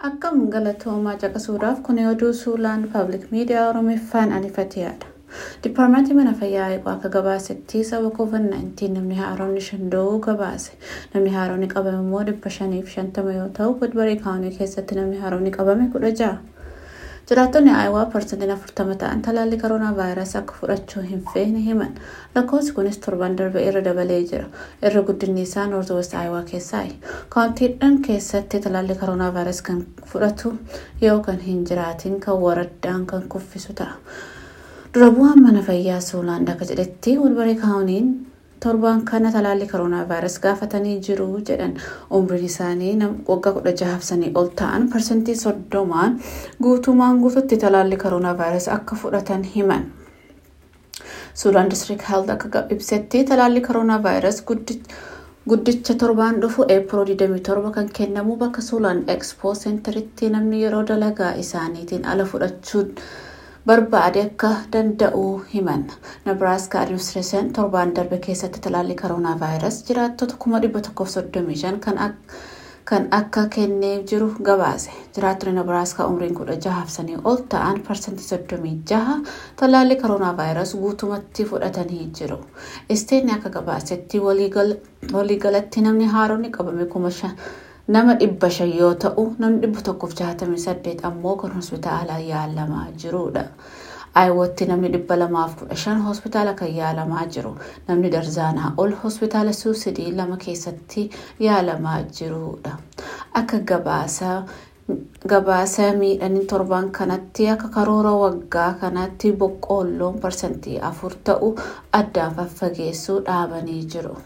Akkam galatoomaa caqasuudhaaf kun oduu suulaan paablik miidiyaa oromiffaan anifateedha. Dipaartmentii mana fayyaa eeguu akka gabaasetti saba COVID-19 namni haaromni shan da'uu gabaase. Namni haaromni qabame immoo dhibba shaniif shantama yoo ta'u, Woodbury kaawunii keessatti namni haaromni qabame kudha ja'a. Jiraattonni Aayawaa parsantiin afurtama ta'an talaallii koronaa vaayirasii akka fudhachuu hin feene himan. Lakkoofsi kunis torban darbe irra dabalee jira. Irra guddinni isaa Noorth West Aayawaa keessaayi. Kaawuntiidhaan keessatti talaallii koronaa vaayirasii kan fudhatu yoo kan hin jiraatin kan waraddaan kan kuffisu ta'a. Dura bu'aan mana fayyaa Suulaand akka jedhetti Woodbury kaawuniin torban kana talaallii koronaa vaayirasii gaafatanii jiru jedhan umriin isaanii waggaa kudha jahaafsanii ol ta'an parsantii soddomaan guutumaan guututti talaallii koronaa vaayirasii akka fudhatan himan. Suulaan district health akka ibsetti talaallii koronaa vaayirasii guddicha torbaan dhufu eepiroo 27 kan kennamu bakka Suulaan Expo Centeritti namni yeroo dalagaa isaaniitiin ala fudhachuu barbaade akka danda'u himan. Nebraska Administration torbaan darbe keessatti talaallii koronaa vaayirasii jiraattota 135 kan akka kennee jiru gabaase. Jiraattonni Nebraska umriin 16 ol ta'an parsantii 36 talaallii koronaa vaayirasii guutumatti fudhatanii jiru. Isteenni akka gabaasetti waliigalatti namni haaromni qabame kuma nama dhibba shan yoo ta'u namni dhibba tokkoof jaatamii saddeet ammoo kan hospitaala yaalamaa jirudha. Aayawatti namni dhibba lamaaf kudha shan hospitaala kan yaalamaa jiru. Namni darzaanaa ol hospitaala suusidii lama keessatti yaalamaa jirudha. Akka gabaasa gabaasa miidhanii torban kanatti akka karoora waggaa kanatti boqqoolloon parsantii afur ta'u addaan faffageessuu dhaabanii jiru.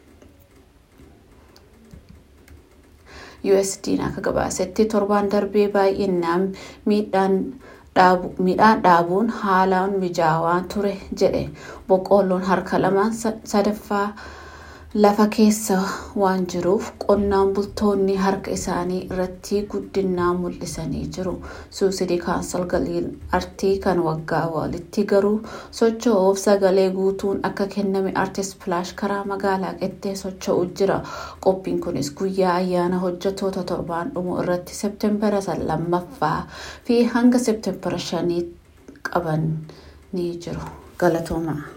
USD'n akka gabaasetti torbaan darbee baay'inaan midhaan dhaabuun haalaan mijaawaa ture jedhe boqqoolloon harka lama sadaffaa lafa keessa waan jiruuf qonnaan bultoonni harka isaanii irratti guddinaa mul'isanii jiru. Suusidii kaansal galiin artii kan waggaa walitti garuu socho'uuf sagalee guutuun akka kenname artist pilaash karaa magaalaa qettee socho'u jira. Qophiin kunis guyyaa ayyaana hojjetoota torbaan dhumu irratti seepteembara lammaffaa fi hanga seepteembara shanii qaban ni jiru. Galatooma.